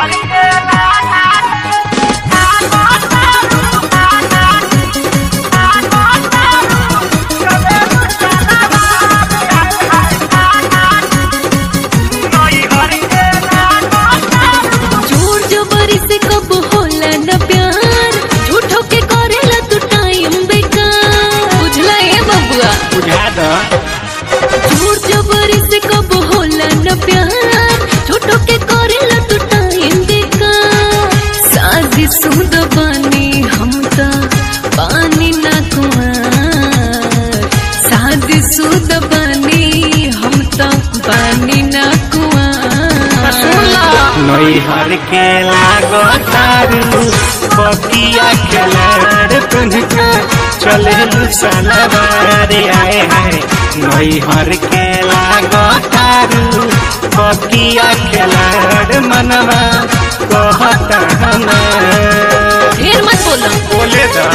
जोर जबरी से कब होला न प्यार झूठो के करेला तू टाइम बेकार बुझला ए बबुआ बुझा दो जोर जबरी से कब होला न प्यार झूठो के करेला तू टाइम बेकार साजी सुद बानी हम ता पानी ना कुआर साजी सुद बानी हम ता पानी ना कुआर नैहर के लागो तारू बकिया खेलाड़ तुन के चले सलवार आए हाय नैहर के लागो तारू बकिया खेलाड़ मनवा कहता हमार ढेर मत बोलो बोले दा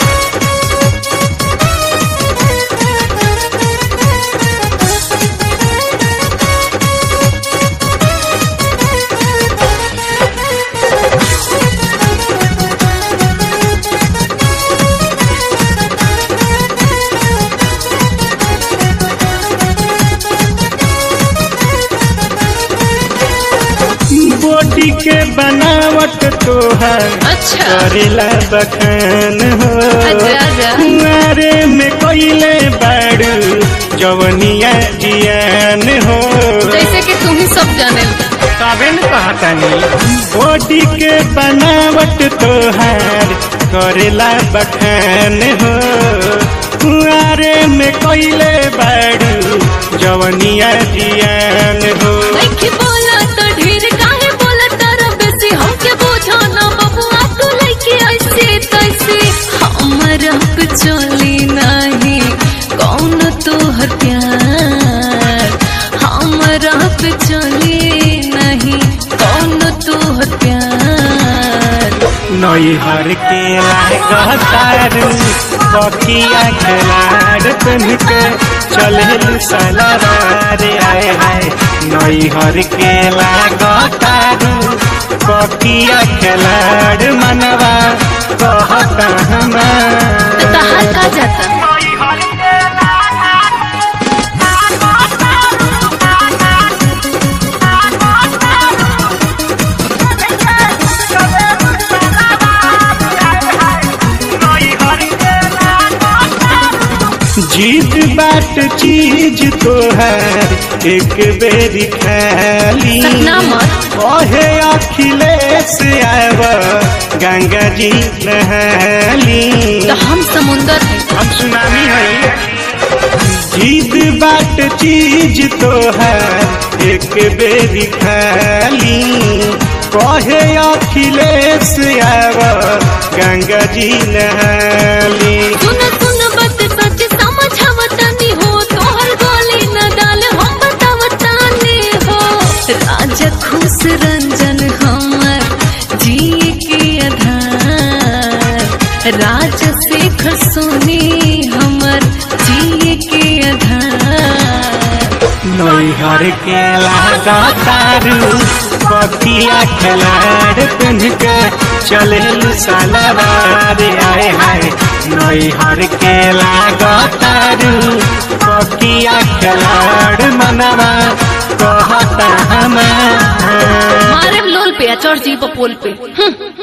बॉडी के बनावट तोहर अच्छा करेला बखान हो अच्छा, अच्छा। कुंवारे में कोइले बाड़ू जवनिया जियान हो जैसे कि तुम ही सब जाने तबे न कहतानी बॉडी के बनावट तोहार करेला बखान हो कुंवारे में कोइले बाड़ू जवनिया जियान हो नहीं बोला तो ढेर काहे बोला तारा बेसी हमके बोझो ना बबुआ तू लइके ऐसे तैसे हमरा पे चली नहीं कौन तोहर प्यार हमरा पे चली नहीं कौन तोहर प्यार नैहर के लागतारू बकिया खिलाड़ तुन के चले सलवार आए हाय नैहर के लागतारू बकिया खिलाड़ मनवा कहता हमार तो तहार का जाता जीत बाट चीज तोहर एक बेरी खाली सपना मत ओहे अखिलेश आव गंगा जी नहाली तो हम समुंदर हैं हम सुनामी है जीत बाट चीज तोहर एक बेरी खाली कहे अखिलेश आव गंगा जी नहाली सुन सुन बत सच समझावतानी हो तोहर गोली न डाल हम बतावतानी हो राजा खुश रंजन हमर जिए के आधार राज शेखर सोनी हमर जिए के आधार नैहर के लागतारू बकिया खिलाड़ पिन के चले सलवार आए हाय नैहर के लागतारू बकिया खिलाड़ मनवा कहता हमार मारे लोल पे चढ़ जी पोल पे हम्म